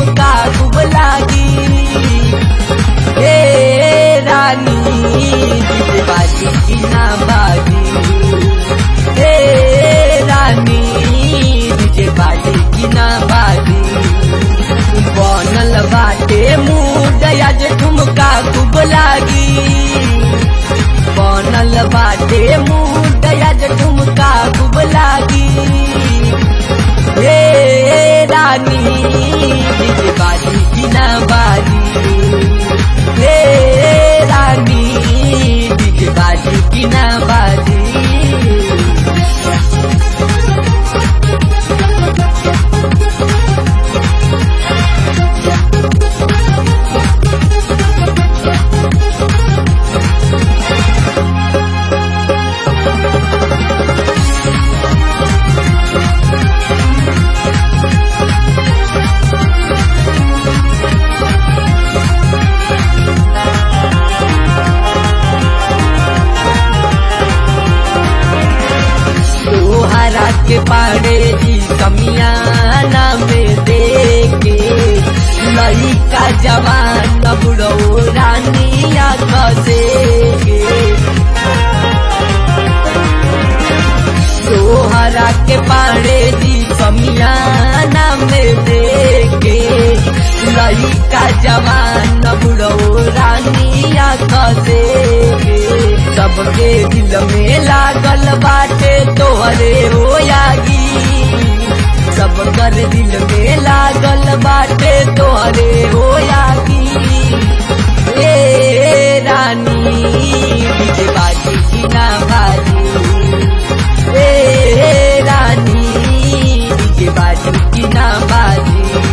ठुमका खूब लागी हे रानी डीजे बाजी की ना बाजी हे रानी डीजे बाजी की ना बाजी बनल बाटे मुंह आज ठुमका खूब लागी बनल बाटे मुंह आज ठुमका खूब लागी हे रानी डीजे बाजी की ना बाजी हे रानी डीजे बाजी की ना बाजी तोहरा के पाड़े जी कमियाना में देखे लड़का जवान बुढ़ो रानिया खसे तोहरा के पाड़े जी कमियाना में देखे लड़का जवान बुढ़ो रानिया खसे सबके दिल में लागल बाटे तोहरे होयागी सब कर दिल में लागल बाटे तोहरे होयागी ए रानी डीजे बाजी की ना बाजी ए रानी डीजे बाजी की ना बाजी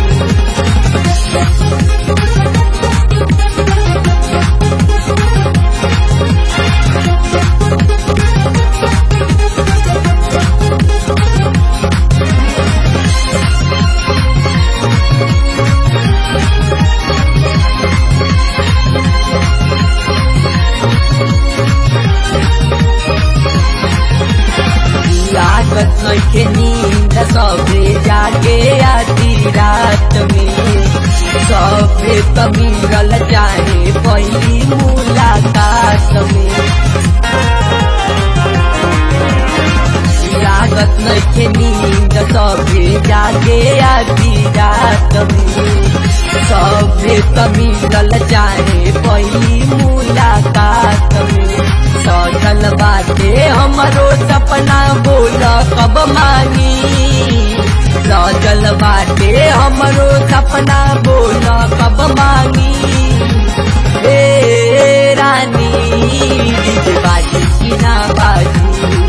लागत नइखे नींद सबे जागे आधी रात में सबे त मिलल जाए पहली मुलाकात में लागत नइखे नींद सबे जागे आधी रात में सबे त मिलल जाए पहली मुलाकात में सजल बाटे हमरो सपना बोल कब मानी सजल बाटे हमरो सपना बोल कब मानी ए रानी डीजे बाजी की ना बाजी